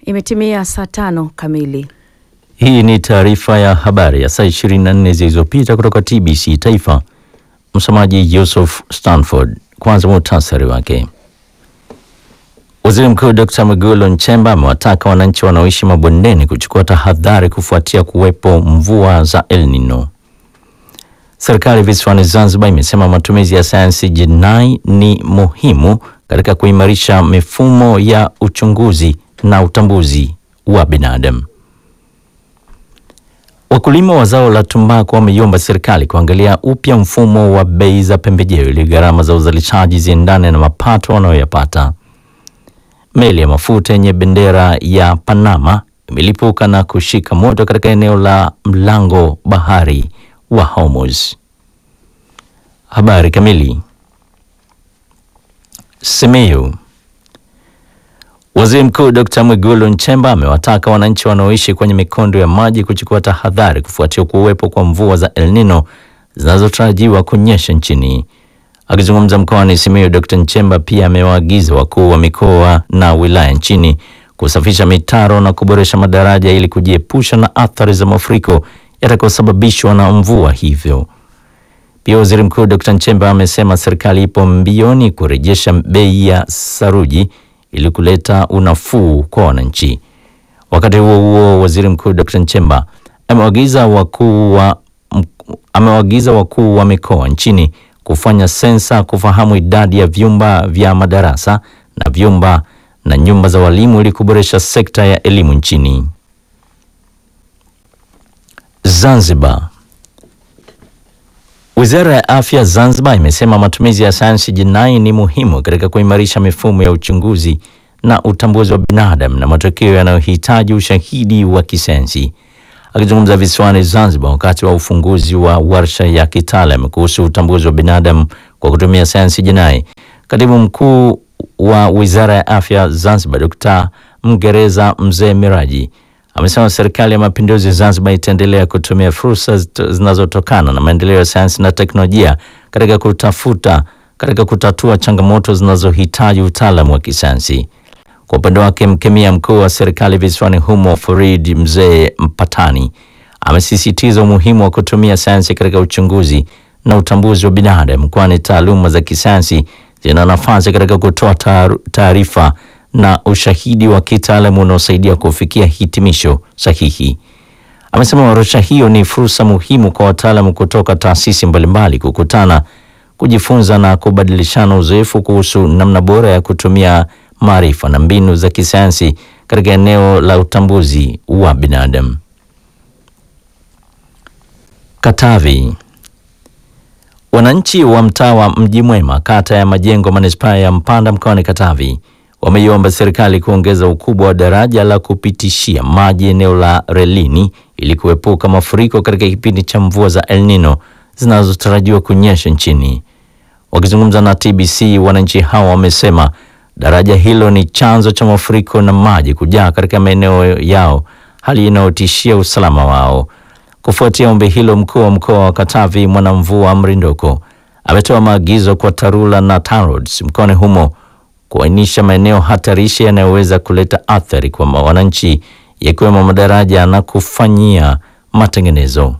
Imetimia saa tano kamili. Hii ni taarifa ya habari ya saa 24 zilizopita kutoka TBC Taifa. Msomaji Yusuf Stanford. Kwanza muhtasari wake. Waziri Mkuu Dr. Mwigulu Nchemba amewataka wananchi wanaoishi mabondeni kuchukua tahadhari kufuatia kuwepo mvua za El Nino. Serikali visiwani Zanzibar imesema matumizi ya sayansi jinai ni muhimu katika kuimarisha mifumo ya uchunguzi na utambuzi wa binadamu. Wakulima wa zao la tumbaku wameiomba serikali kuangalia upya mfumo wa bei za pembejeo ili gharama za uzalishaji ziendane na mapato wanayoyapata. Meli ya mafuta yenye bendera ya Panama imelipuka na kushika moto katika eneo la mlango bahari wa Hormuz. Habari kamili. Simiyu. Waziri Mkuu Dr. Mwigulu Nchemba amewataka wananchi wanaoishi kwenye mikondo ya maji kuchukua tahadhari kufuatia kuwepo kwa mvua za El Nino zinazotarajiwa kunyesha nchini. Akizungumza mkoani Simiyu, Dr. Nchemba pia amewaagiza wakuu wa mikoa na wilaya nchini kusafisha mitaro na kuboresha madaraja ili kujiepusha na athari za mafuriko yatakayosababishwa na mvua hivyo. Pia Waziri Mkuu Dr. Nchemba amesema serikali ipo mbioni kurejesha bei ya saruji ili kuleta unafuu kwa wananchi. Wakati huo huo, Waziri Mkuu Dr. Nchemba amewaagiza wakuu wa amewaagiza wakuu wa mikoa nchini kufanya sensa kufahamu idadi ya vyumba vya madarasa na vyumba na nyumba za walimu ili kuboresha sekta ya elimu nchini. Zanzibar. Wizara ya Afya Zanzibar imesema matumizi ya sayansi jinai ni muhimu katika kuimarisha mifumo ya uchunguzi na utambuzi wa binadamu na matokeo yanayohitaji ushahidi wa kisayansi. Akizungumza visiwani Zanzibar wakati wa ufunguzi wa warsha ya kitaalam kuhusu utambuzi wa binadamu kwa kutumia sayansi jinai, katibu mkuu wa Wizara ya Afya Zanzibar Dr. Mgereza Mzee Miraji amesema serikali ya mapinduzi Zanzibar itaendelea kutumia fursa zinazotokana na maendeleo ya sayansi na teknolojia katika kutafuta katika kutatua changamoto zinazohitaji utaalamu wa kisayansi. Kwa upande wake, mkemia mkuu wa serikali visiwani humo Farid Mzee Mpatani amesisitiza umuhimu wa kutumia sayansi katika uchunguzi na utambuzi wa binadamu, kwani taaluma za kisayansi zina nafasi katika kutoa taarifa na ushahidi wa kitaalamu unaosaidia kufikia hitimisho sahihi. Amesema warsha hiyo ni fursa muhimu kwa wataalamu kutoka taasisi mbalimbali kukutana, kujifunza na kubadilishana uzoefu kuhusu namna bora ya kutumia maarifa na mbinu za kisayansi katika eneo la utambuzi wa binadamu. Katavi. Wananchi wa mtaa wa Mji Mwema, kata ya Majengo, manispaa ya Mpanda, mkoani Katavi wameiomba serikali kuongeza ukubwa wa daraja la kupitishia maji eneo la relini ili kuepuka mafuriko katika kipindi cha mvua za El Nino zinazotarajiwa kunyesha nchini. Wakizungumza na TBC, wananchi hao wamesema daraja hilo ni chanzo cha mafuriko na maji kujaa katika maeneo yao, hali inayotishia usalama wao. Kufuatia ombi hilo, mkuu wa mkoa wa Katavi Mwanamvua Mrindoko ametoa maagizo kwa TARURA na TANROADS mkoani humo kuainisha maeneo hatarishi yanayoweza kuleta athari kwa wananchi yakiwemo madaraja na kufanyia matengenezo.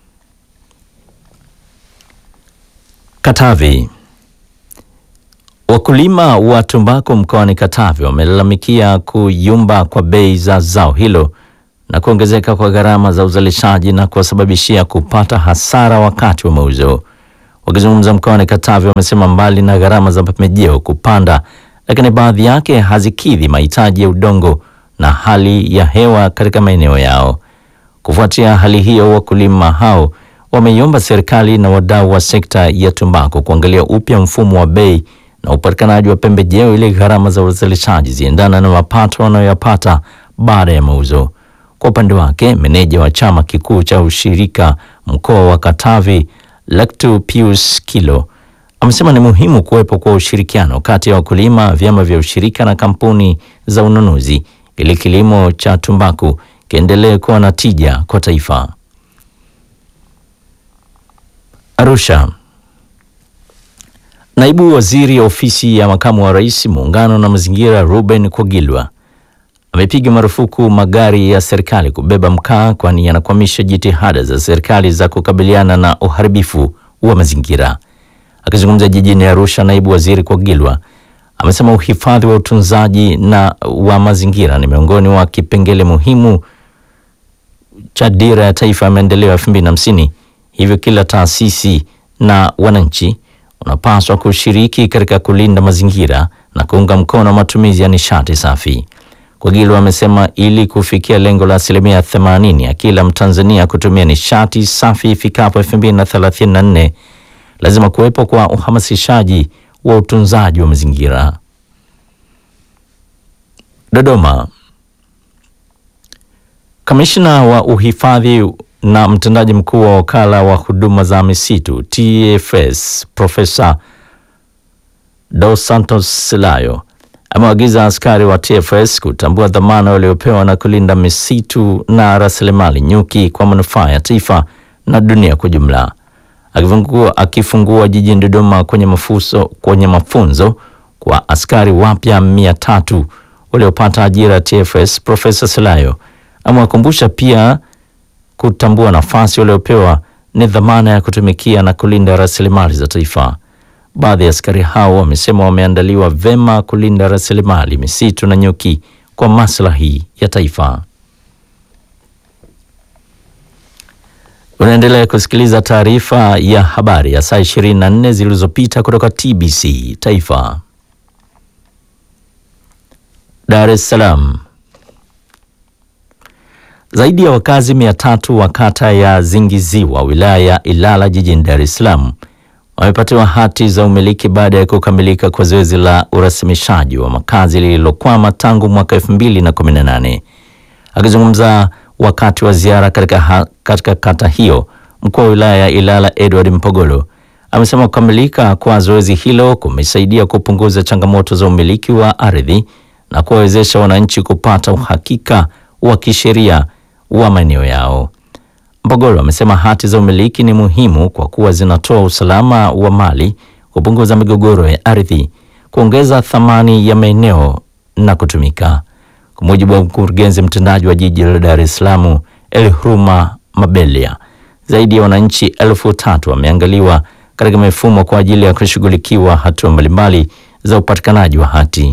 Katavi. Wakulima wa tumbaku mkoani Katavi wamelalamikia kuyumba kwa bei za zao hilo na kuongezeka kwa gharama za uzalishaji na kuwasababishia kupata hasara wakati wa mauzo. Wakizungumza mkoani Katavi, wamesema mbali na gharama za pembejeo kupanda lakini baadhi yake hazikidhi mahitaji ya udongo na hali ya hewa katika maeneo yao. Kufuatia hali hiyo, wakulima hao wameiomba serikali na wadau wa sekta ya tumbaku kuangalia upya mfumo wa bei na upatikanaji wa pembejeo ili gharama za uzalishaji ziendana na mapato wanayoyapata baada ya mauzo. Kwa upande wake, meneja wa chama kikuu cha ushirika mkoa wa Katavi Lactu Pius Kilo amesema ni muhimu kuwepo kwa ushirikiano kati ya wakulima, vyama vya ushirika na kampuni za ununuzi ili kilimo cha tumbaku kiendelee kuwa na tija kwa taifa. Arusha. Naibu Waziri Ofisi ya Makamu wa Rais Muungano na Mazingira Ruben Kwagilwa amepiga marufuku magari ya serikali kubeba mkaa, kwani yanakwamisha jitihada za serikali za kukabiliana na uharibifu wa mazingira. Akizungumza jijini Arusha, naibu waziri Kwagilwa amesema uhifadhi wa utunzaji na wa mazingira ni miongoni mwa kipengele muhimu cha dira ya taifa ya maendeleo ya 2050. Hivyo kila taasisi na wananchi unapaswa kushiriki katika kulinda mazingira na kuunga mkono matumizi ya nishati safi. Kwagilwa amesema ili kufikia lengo la asilimia 80 ya kila Mtanzania kutumia nishati safi ifikapo 2034 lazima kuwepo kwa uhamasishaji wa utunzaji wa mazingira. Dodoma. Kamishna wa uhifadhi na mtendaji mkuu wa wakala wa huduma za misitu TFS Profesa Dos Santos Silayo amewaagiza askari wa TFS kutambua dhamana waliopewa na kulinda misitu na rasilimali nyuki kwa manufaa ya taifa na dunia kwa jumla. Akifungua, akifungua jijini Dodoma kwenye mafuso, kwenye mafunzo kwa askari wapya mia tatu waliopata ajira ya TFS, Profesa Silayo amewakumbusha pia kutambua nafasi waliopewa ni dhamana ya kutumikia na kulinda rasilimali za taifa. Baadhi ya askari hao wamesema wameandaliwa vema kulinda rasilimali misitu na nyuki kwa maslahi ya taifa. Unaendelea kusikiliza taarifa ya habari ya saa 24 zilizopita kutoka TBC Taifa. Dar es Salaam. Zaidi ya wakazi mia tatu wa kata ya Zingiziwa wilaya ya Ilala jijini Dar es Salaam wamepatiwa hati za umiliki baada ya kukamilika kwa zoezi la urasimishaji wa makazi lililokwama tangu mwaka 2018. Akizungumza wakati wa ziara katika, ha, katika kata hiyo, mkuu wa wilaya ya Ilala Edward Mpogolo amesema kukamilika kwa zoezi hilo kumesaidia kupunguza changamoto za umiliki wa ardhi na kuwawezesha wananchi kupata uhakika wa kisheria wa maeneo yao. Mpogolo amesema hati za umiliki ni muhimu kwa kuwa zinatoa usalama wa mali, kupunguza migogoro ya ardhi, kuongeza thamani ya maeneo na kutumika. Kwa mujibu wa mkurugenzi mtendaji wa jiji la Dar es Salaam Elhuruma Mabelia, zaidi ya wananchi elfu tatu wameangaliwa katika mifumo kwa ajili ya kushughulikiwa hatua mbalimbali za upatikanaji wa hati.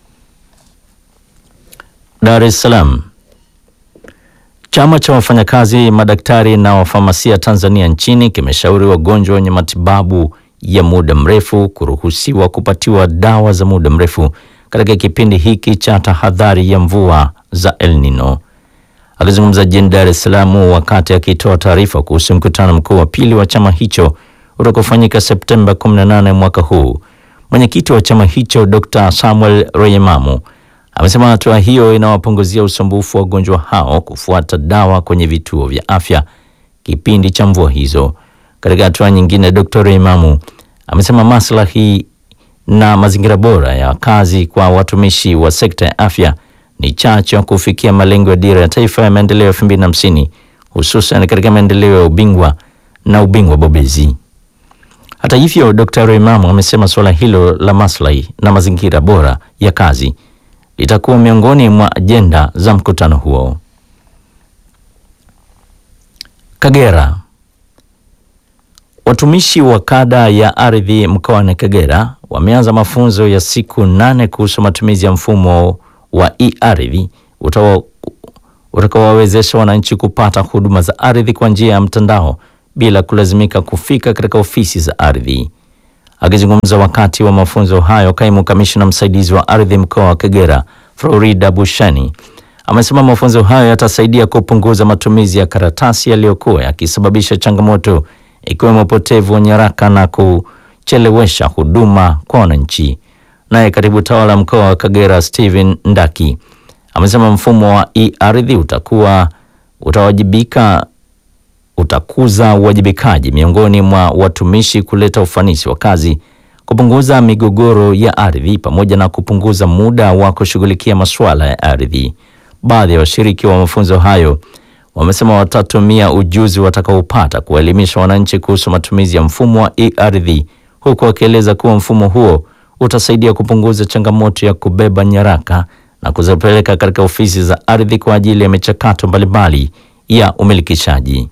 Dar es Salaam. Chama cha wafanyakazi madaktari na wafamasia Tanzania nchini kimeshauri wagonjwa wenye matibabu ya muda mrefu kuruhusiwa kupatiwa dawa za muda mrefu katika kipindi hiki cha tahadhari ya mvua za El Nino. Akizungumza jijini Dar es Salaam wakati akitoa taarifa kuhusu mkutano mkuu wa pili wa chama hicho utakaofanyika Septemba 18 mwaka huu, mwenyekiti wa chama hicho Dr. Samuel Reyemamu amesema hatua hiyo inawapunguzia usumbufu wa wagonjwa hao kufuata dawa kwenye vituo vya afya kipindi cha mvua hizo. Katika hatua nyingine, Dr. Reimamu amesema maslahi na mazingira bora ya kazi kwa watumishi wa sekta ya afya ni chachu ya kufikia malengo ya dira ya taifa ya maendeleo 2050 hususan katika maendeleo ya ubingwa na ubingwa bobezi. Hata hivyo, Dr. Reimamu amesema suala hilo la maslahi na mazingira bora ya kazi litakuwa miongoni mwa ajenda za mkutano huo. Kagera. Watumishi wa kada ya ardhi mkoani Kagera wameanza mafunzo ya siku nane kuhusu matumizi ya mfumo wa e-ardhi utakaowawezesha wananchi kupata huduma za ardhi kwa njia ya mtandao bila kulazimika kufika katika ofisi za ardhi. Akizungumza wakati wa mafunzo hayo, kaimu kamishna msaidizi wa ardhi mkoa wa Kagera Florida Bushani amesema mafunzo hayo yatasaidia kupunguza matumizi ya karatasi yaliyokuwa yakisababisha changamoto ikiwemo upotevu wa nyaraka na kuchelewesha huduma kwa wananchi. Naye katibu tawala mkoa wa Kagera Steven Ndaki amesema mfumo wa e-ardhi utakuwa utawajibika utakuza uwajibikaji miongoni mwa watumishi, kuleta ufanisi wa kazi, kupunguza migogoro ya ardhi pamoja na kupunguza muda wa kushughulikia masuala ya ardhi. Baadhi ya washiriki wa mafunzo hayo wamesema watatumia ujuzi watakaopata kuwaelimisha wananchi kuhusu matumizi ya mfumo wa e-ardhi, huku wakieleza kuwa mfumo huo utasaidia kupunguza changamoto ya kubeba nyaraka na kuzipeleka katika ofisi za ardhi kwa ajili ya michakato mbalimbali ya umilikishaji.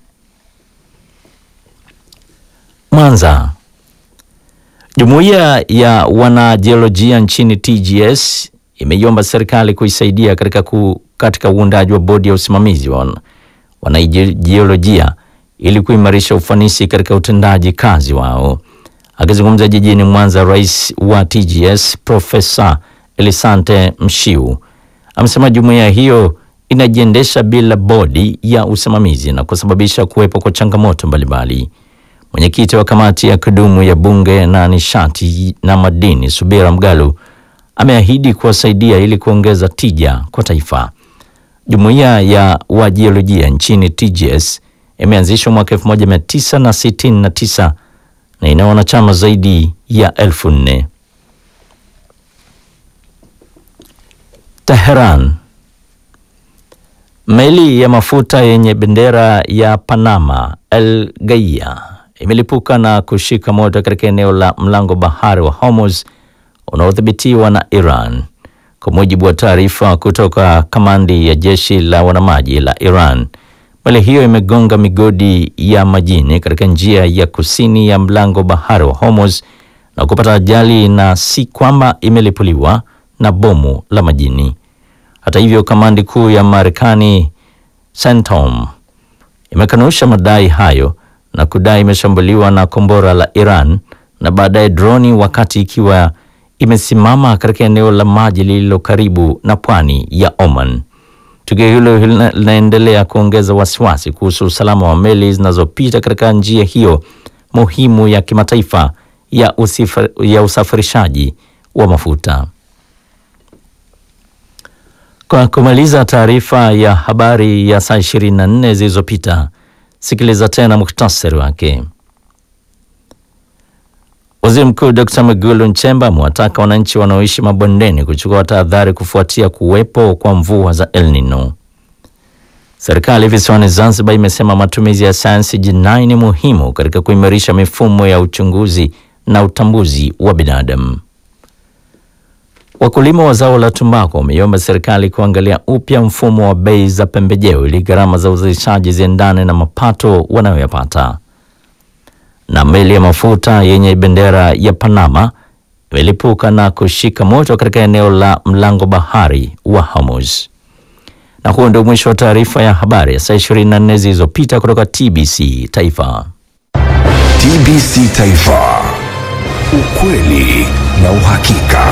Mwanza. Jumuiya ya wanajiolojia nchini TGS imeiomba serikali kuisaidia katika, ku, katika uundaji wa bodi ya usimamizi wa wanajiolojia ili kuimarisha ufanisi katika utendaji kazi wao. Akizungumza jijini Mwanza, rais wa TGS Profesa Elisante Mshiu amesema jumuiya hiyo inajiendesha bila bodi ya usimamizi na kusababisha kuwepo kwa changamoto mbalimbali. Mwenyekiti wa kamati ya kudumu ya bunge na nishati na madini Subira Mgalu ameahidi kuwasaidia ili kuongeza tija kwa taifa. Jumuiya ya wajiolojia nchini TGS imeanzishwa mwaka 1969 na ina wanachama zaidi ya elfu nne. Teheran. Meli ya mafuta yenye bendera ya Panama El Gaia imelipuka na kushika moto katika eneo la mlango bahari wa Hormuz unaodhibitiwa na Iran. Kwa mujibu wa taarifa kutoka kamandi ya jeshi la wanamaji la Iran, meli hiyo imegonga migodi ya majini katika njia ya kusini ya mlango bahari wa Hormuz na kupata ajali, na si kwamba imelipuliwa na bomu la majini. Hata hivyo, kamandi kuu ya Marekani CENTCOM imekanusha madai hayo na kudai imeshambuliwa na kombora la Iran na baadaye droni wakati ikiwa imesimama katika eneo la maji lililo karibu na pwani ya Oman. Tukio hilo linaendelea kuongeza wasiwasi kuhusu usalama wa meli zinazopita katika njia hiyo muhimu ya kimataifa ya, usifar, ya usafirishaji wa mafuta. Kwa kumaliza taarifa ya habari ya saa 24 zilizopita, sikiliza tena muhtasari wake. Waziri Mkuu Dr. Mwigulu Nchemba amewataka wananchi wanaoishi mabondeni kuchukua tahadhari kufuatia kuwepo kwa mvua za El Nino. Serikali visiwani Zanzibar imesema matumizi ya sayansi jinai ni muhimu katika kuimarisha mifumo ya uchunguzi na utambuzi wa binadamu. Wakulima wa zao la tumbaku wameiomba serikali kuangalia upya mfumo wa bei za pembejeo ili gharama za uzalishaji ziendane na mapato wanayoyapata. Na meli ya mafuta yenye bendera ya Panama imelipuka na kushika moto katika eneo la mlango bahari wa Hormuz. Na huo ndio mwisho wa taarifa ya habari ya saa 24 zilizopita kutoka TBC Taifa. TBC Taifa, ukweli na uhakika.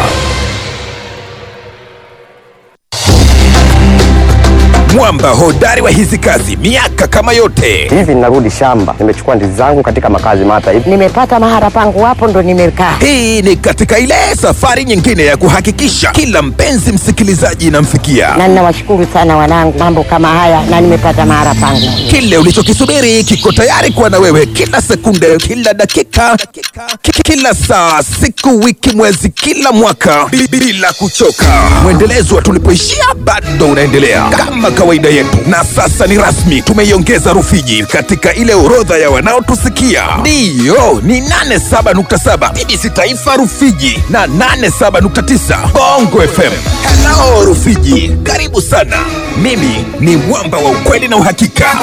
Mwamba hodari wa hizi kazi miaka kama yote. Hivi ninarudi shamba, nimechukua ndizi zangu katika makazi mata hivi. Nimepata mahara pangu hapo ndo nimekaa. Hii ni katika ile safari nyingine ya kuhakikisha kila mpenzi msikilizaji inamfikia Na ninawashukuru sana wanangu, mambo kama haya na nimepata mahara pangu. kile ulichokisubiri kiko tayari kuwa na wewe kila sekunde, kila dakika, ki- kila saa, siku, wiki, mwezi, kila mwaka bi- bila kuchoka. Mwendelezo wa tulipoishia bado unaendelea kama kawaida yetu, na sasa ni rasmi, tumeiongeza Rufiji katika ile orodha ya wanaotusikia. Ndiyo, ni 87.7 BBC Taifa Rufiji na 87.9 Bongo FM. Hello Rufiji, karibu sana. Mimi ni mwamba wa ukweli na uhakika.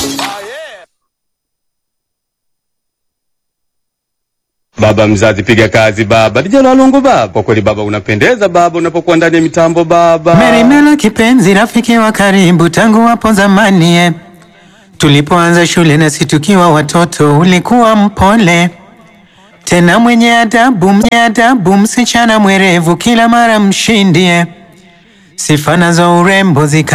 Baba mzazi, piga kazi baba. Dijana Lungu baba, kwa kweli baba unapendeza baba, unapokuwa ndani ya mitambo baba. Merimela kipenzi, rafiki wa karibu tangu hapo zamani eh. Tulipoanza shule nasi tukiwa watoto, ulikuwa mpole tena mwenye adabu, mwenye adabu, msichana mwerevu, kila mara mshindi eh. Sifa nazo urembo zika